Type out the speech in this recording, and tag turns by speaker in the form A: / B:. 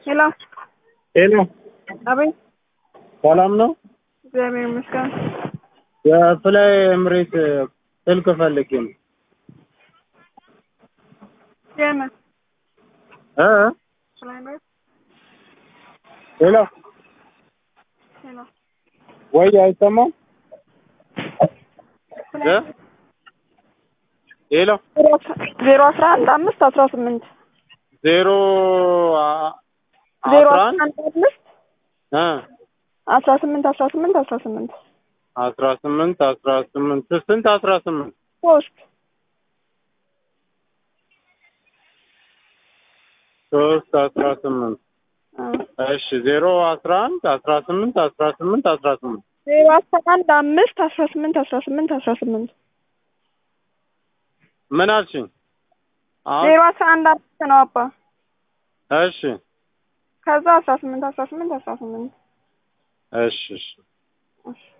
A: ሄሎ
B: ሄሎ፣
A: አቤት።
B: ሰላም ነው?
A: እግዚአብሔር ይመስገን።
B: የፍላይ ኤምሬት ስልክ ፈልጌ ነው።
A: የምን
B: እ
A: ፍላይ ኤምሬት?
B: ሄሎ፣
A: ሄሎ
B: ወይ አይሰማም? እ ሄሎ፣
A: ዜሮ አስራ አንድ አምስት አስራ ስምንት
B: ዜሮ አ-
A: ዜሮ
B: አስራ
A: አስራ
B: አንድ
A: አንድ አምስት
B: እ
A: አስራ ስምንት አስራ ስምንት አስራ ስምንት
B: አስራ ስምንት አስራ ስምንት ስንት አስራ ስምንት
A: ሶስት
B: ሶስት አስራ ስምንት
A: አ፣
B: እሺ ዜሮ አስራ አንድ አስራ ስምንት አስራ ስምንት አስራ ስምንት
A: ዜሮ አስራ አንድ አምስት አስራ ስምንት አስራ ስምንት አስራ ስምንት
B: ምን አልሽኝ? አሁን
A: ዜሮ አስራ አንድ አምስት ነው አባ
B: እሺ
A: ከዛ አስራ ስምንት አስራ ስምንት አስራ ስምንት
B: እሺ እሺ
A: እሺ